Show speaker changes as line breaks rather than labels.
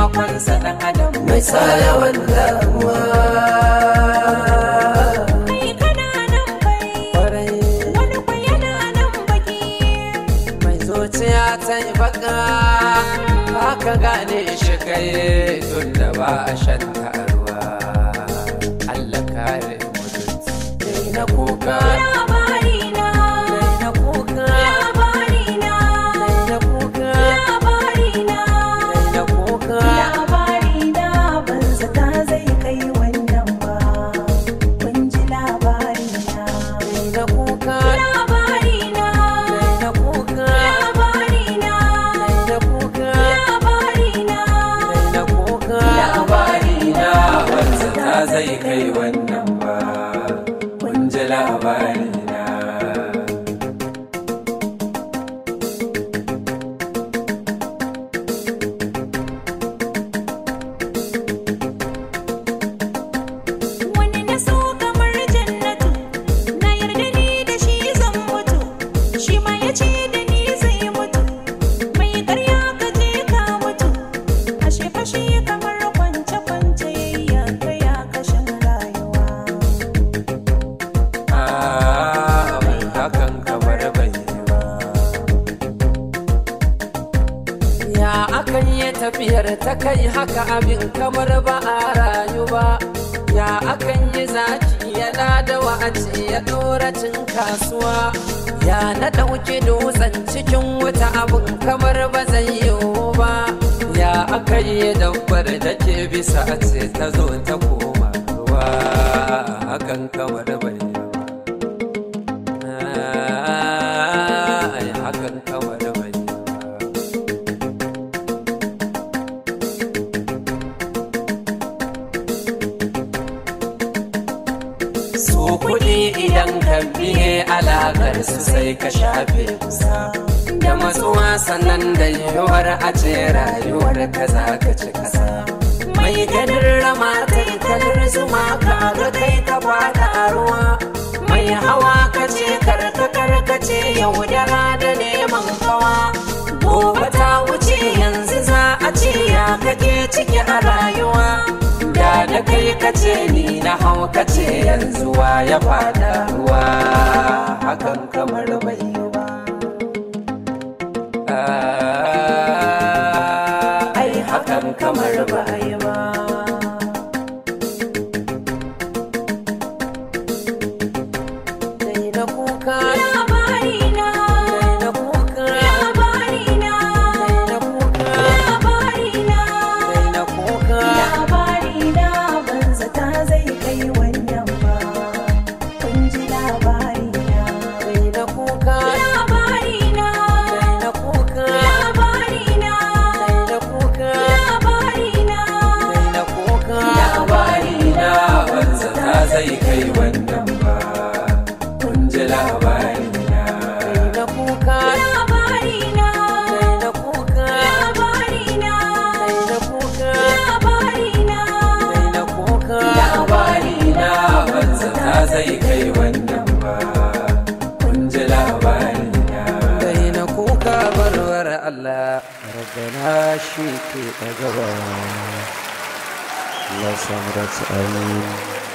taimakonsa ɗan adam
mai tsayawan damuwa
kai kana nan bai
kwarai
wani kwa yana nan baki
mai zuciya ta yi baka haka gane shi kai tun da ba a shan ruwa Allah kare mutunci dai na kuka
labarina
dai na kuka
labarina
dai na kuka
labarina
dai na kuka
labarina ban zata zai kai wannan ba kun ji labarina
dai na kuka
labarina
dai na kuka
labarina
dai na kuka
labarina
dai na kuka labarina wanzu ta zai kai wannan ba kun ji labarina
wani na so kamar jannatu na yarda ni da shi zan mutu shi ma ya ce da ni zai mutu mai karya ka je ka mutu ashe fashe kamar kwance kwance ya kaya kashin rayuwa
Ah, bai hakan kamar bai yi ba. Ya akan yi tafiyar ta kai haka abin kamar ba a rayu ba. Ya akan yi zaki yana da wa'aci ya ɗora cin kasuwa. Ya na ɗauki dutsen cikin wuta abin kamar ba zai yiwu ba. Ya aka yi dabbar da ke bisa a ce ta zo ta koma ruwa. Hakan kamar bai yi ba. Ai, hakan kamar bai yi ba. Su kuɗi idan ka biye alaƙar su sai ka shafe kusa. Da matsuwa sannan da yiwuwar a ce rayuwar ka za ka ci kasa. Mai ganin rama kai kalar zuma ka ga kai ka fada a ruwa. Mai hawa ka ce karka karka ce yaudara da neman kawa. Gobe ta wuce yanzu za a ce ya kake ciki a rayuwa. Da da kai ka ce ni na hau ka ce yanzu wa ya fada ruwa. Hakan kamar bai yi ba. Ah, Ai hakan kamar bai yi ba. Dai na kuka,
labarina
dai na kuka,
labarina
dai na kuka,
labarina
dai na kuka.
labarina ban zata zai kai wannan ba kun ji labarina
Dai na kuka,
labarina
dai na kuka,
labarina
dai na kuka,
labarina
dai na kuka. Labarina banza ta zai kai wannan ba. Kun ji labarina. Dai na kuka,
labarina
dai na kuka,
labarina
dai na kuka.
labarina
Dai na kuka. Labarina banza ta zai kai wannan ba. Kun ji labarina. Dai na kuka barwar Allah. Rabbana shi ke ɗagawa. Allah samu da amin.